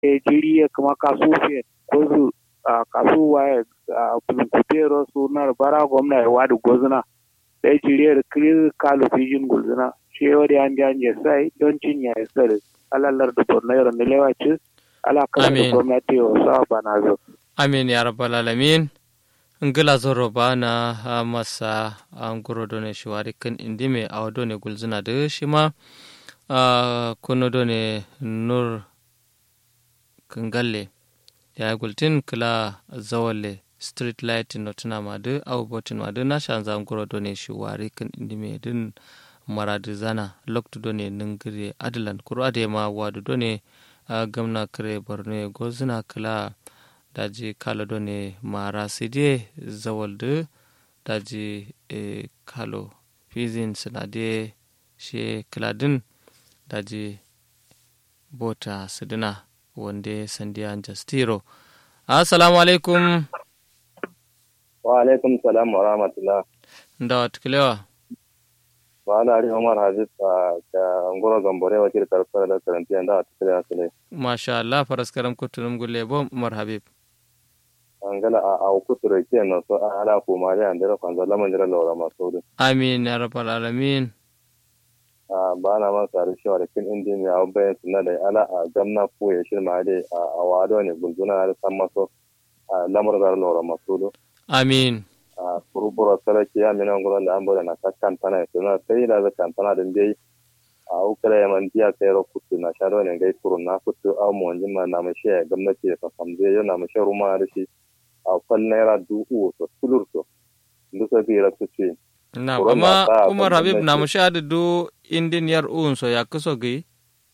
jiri kuma kasu fe ko su kasu waye kutero su na bara gwamna ya wadu gozuna da jiri da kiri kalu fijin gulzuna shi wadi an ji an je sai don cin ya sai alalar da borno yaro ne lewaci ala kan da gwamnati wa sa bana zo amin ya rabbal alamin ngila zoro bana masa an guro done shiwari kan indime awa done gulzuna da shi ma kuno done nur kangalle ya gultin kila zawalle street light no tuna ma de aw botin ma de na shan zan guro done shiwari kan indime din maradi zana loktu done ningire adalan kuro ade ma wadu done gamna kare borno gozuna kila daji kalo do ne mara sidi zawalde daji e kalo fizin sinade she kiladin daji bota sidina wande sandiya jastiro assalamu alaikum wa alaikum salam wa rahmatullah da wata ba na ari umar hadis ka ngoro gambore wakil karfara da karanti da wata kilewa sile masha Allah faraskaram kutunum gulle bo umar habib angala a a kuture ke no so ala ko mari andira kwanza la manjira lora masodu amin ya rabbal alamin a bana ma sare shi wala kin indi mi aw bayan sunna da ala a gamna ko ya shir ma dai a wado ne gulguna da san maso a lamar da lora masodu amin a kurubura sarki ya mina ngoro da ambo da na kakkan tana suna sai da zakan tana da dai a ukra ya man dia sai ro kutu na sharo ne gai kurun na kutu aw mo ma na mashi gwamnati ya famze yana mashi ruma da shi a fal naira dubu to tulur to ndu so bi rakku ci na amma umar habib na mu sha da do indin yar un so ya kuso gai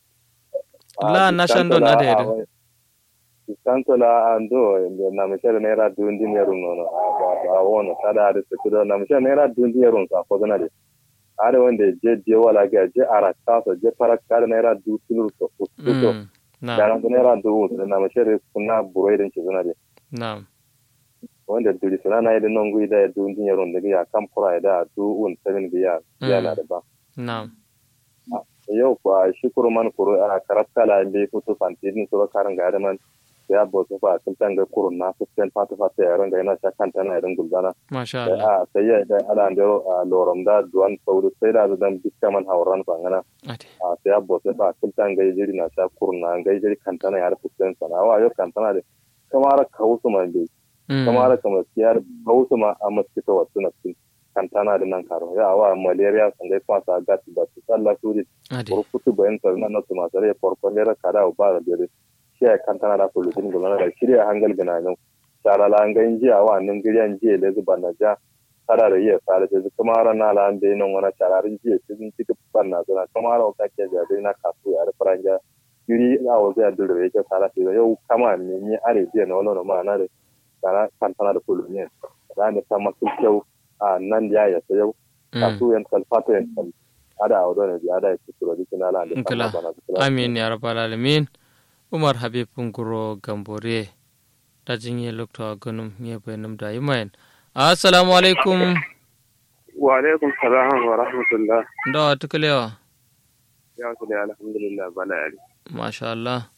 la na shan don ada yada kanto la ando na mu sha naira du indin yar un no a wono kada da su do na mu sha naira du indin yar un sa ko gana de are wanda je je wala ga je arata so je parakka da naira du tulur to to na da naira du na mu sha kuna buroidin ci zuna de na wanda duri suna na yadda non guida ya dun dinya ron daga ya kam kura da du un seven biya ya na da ba na yau kwa shi kuru man kuru a karatta la be futu fantidin sura karan ga da man ya bo su fa sun tanga kuru na su sen fatu fatu ya ran ga ina sha kanta na irin gulzana masha Allah a sai ya da ala ndo lorom da duwan sauru sai da dan biska man hauran fangana ade a sai ya bo su fa sun tanga jiri na sha kuru na ga jiri kanta na ya rufu sen sana wa yau kanta na da kamar kawusu man bai kamar kamar siyar hausa ma a maskita wasu na cikin kantana da nan karo ya wa malaria sun gai kwasa gas da su tsalla suri ade kurkutu bayan sarna na su masu rai farfalera kada ba da dare shi ya kantana da kulutun gulana da shirya hangal gina nan sarala an gain jiya wa nan giriyan jiya da zuba na ja tara da iya sare da kuma ran na lan da nan wani sararin jiya cikin cikin banna zuna kuma ran ka ke da dai na kasu ya da faranja yuri a wasu ya dole yake sara da yau kama ne ni are jiya na wani ma na da kana kantana da kullu ne da ne ta masu kyau a nan ya ya yau kasu yan kalfata yan kal ada a wadon da ada ya kusuro dikin ala da Nkala. amin ya rabbal alamin umar habib nguro gambore da jinye lokta ganum ye bayanum da yimayen assalamu alaikum wa alaikum salam wa rahmatullah da tukalewa ya su da alhamdulillah bala yari masha Allah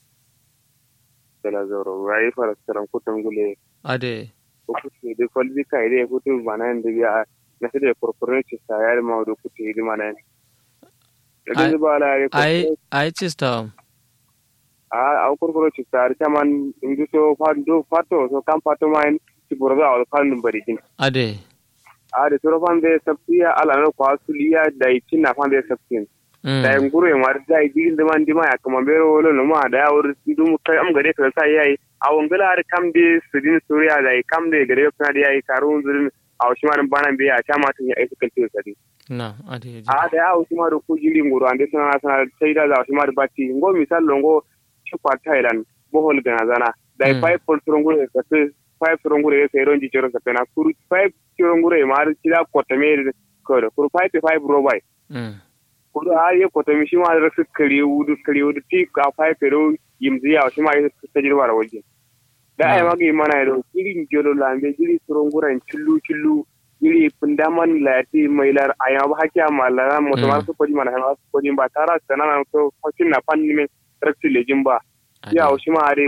kala zoro rayi fara karam kutum gule ade ko kutu de kolbi kai de kutu banan de ya na sai da korporation ci sa yar ma do kutu hidi manan Ai- da bala yari ai ai chista a a korporation ci sa ta man indu so fando fato so kam fato man ci burga al kan bari jin ade a da soro fan de sabtiya ala no kwa suliya da itin na fan de sabtin Mm. da nguru e mar da igin de man dima ya kama bero wolo no ma da wur dum kai am gade kan sai yayi a wangala har kam de sudin suriya da kam de gade kan da yayi karun zurin a shi man bana biya ta ma tun ya aika kalti sadi na ade a da ya shi ma ko jili nguru ande sana sana sai da shi ma batti ngo misal longo ci kwa thailand bohol gana zana da Mm. five pol turungure ka five turungure sai ronji jero ka pena kuru five turungure mar cila kotame ko kuru five to five robai Mm. kudu a ye kota mi shima da su kare wudu kare wudu ti ka fai pero yimzi ya shima ya ta jirwa da waje da ai magi mana da irin jolo lambe jiri suronguran chillu chillu jiri pundaman lati mailar aya ba hakiya malara mo to mar su koji mana ha su koji ba tara sanana to fakin na pan ni men rakti lejin ba ya shi ma are